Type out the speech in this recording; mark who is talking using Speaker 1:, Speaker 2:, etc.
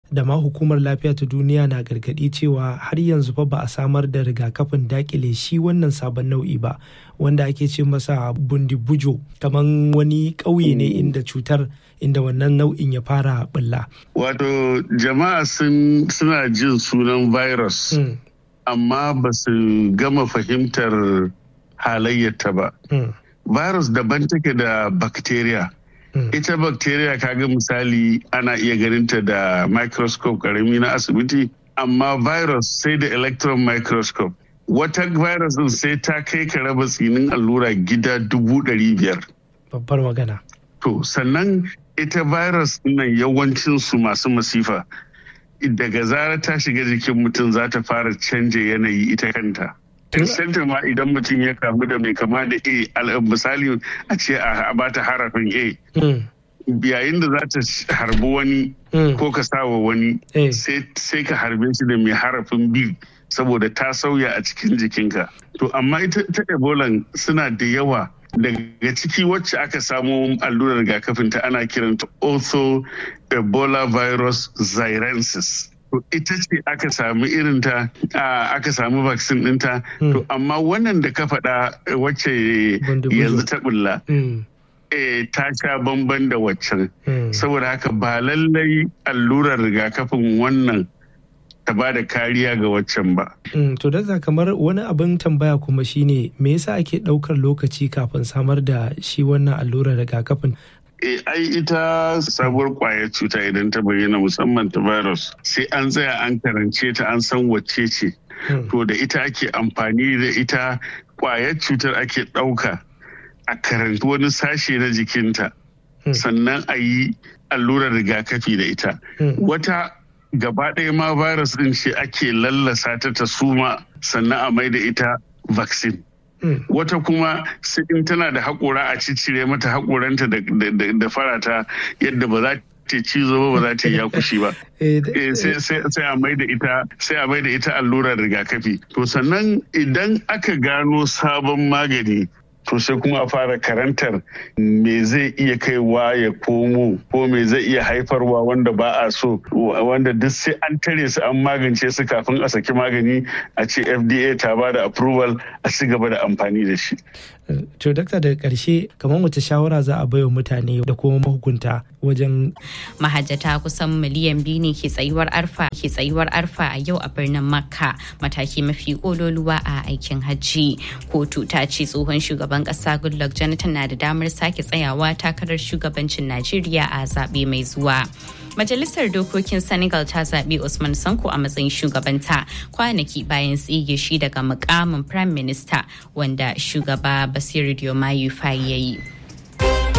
Speaker 1: da ma hukumar lafiya ta duniya na gargaɗi cewa har yanzu fa ba a samar da rigakafin dakile shi wannan sabon nau'i ba wanda ake ce masa bundibujo kamar wani ƙauye ne inda cutar inda wannan nau'in ya fara bulla.
Speaker 2: Wato jama'a suna jin sunan virus amma ba su gama fahimtar halayyarta ba. Virus daban take da bacteria. Ita bacteria kaga misali ana iya ganinta da microscope karami na asibiti, amma virus sai da electron microscope. Wata virus din sai ta kai ka raba tsinin allura gida dubu ɗari biyar.
Speaker 1: Babbar magana.
Speaker 2: To, sannan ita virus nan yawancinsu masu masifa. Daga zarar ta shiga jikin mutum za ta fara canja yanayi ita kanta. Except ma idan mutum ya kamu da mai kama da A, misali a ce a bata harafin A. Yayin da za ta harbi wani ko ka sawa wani sai ka harbe shi da mai harafin B saboda ta sauya a cikin jikinka. To amma ita ta Ebola suna da yawa daga ciki wacce aka samu allurar rigakafin ta ana kiranta ortho ebola virus xirensis ita ce aka samu irinta aka samu vaccine ɗinta to amma wannan da ka faɗa wacce yanzu ta bulla ta sha bamban da waccan saboda haka ba lallai allurar rigakafin wannan ta ba da kariya ga waccan ba.
Speaker 1: To da kamar wani abin tambaya kuma shine me yasa ake ɗaukar lokaci kafin samar da shi wannan allurar rigakafin?
Speaker 2: E, ai ita sabuwar kwayar cuta idan ta bayyana musamman ta virus sai an tsaya an karance ta an san wacce ce. To da ita ake amfani da ita kwayar cutar ake ɗauka a karanci wani sashe na jikinta sannan a yi allurar rigakafi da ita. Wata gaba ɗaya ma virus ɗin ce ake lallasa ta ta suma sannan a mai da ita vaccine. Wata kuma sai in tana da haƙora a ciccire mata haƙoranta da farata yadda ba za ta cizo ba ba za ta yi yakushi ba. Sai a mai da ita sai a mai da ita allurar rigakafi. To sannan idan aka gano sabon magani to sai kuma a fara karantar me zai iya kaiwa ya komo ko me zai iya haifarwa wanda ba a so wanda duk sai an tare su an magance su kafin a saki magani a ce fda ta ba da approval a ci gaba da amfani da shi
Speaker 1: to dakta daga karshe kamar wace shawara za a baiwa mutane da kuma mahukunta wajen
Speaker 3: mahajjata kusan miliyan biyu ne ke tsayuwar arfa ke tsayuwar arfa a yau a birnin makka mataki mafi kololuwa a aikin hajji kotu ta ce tsohon shugaban kasa goodluck jonathan na da damar sake tsayawa takarar shugabancin najeriya a zaɓe mai zuwa Majalisar Dokokin Senegal ta zaɓi Usman Sanko a matsayin shugabanta kwanaki bayan tsige shi daga mukamin Prime Minister wanda shugaba Basiru Diomaye Faye ya yi.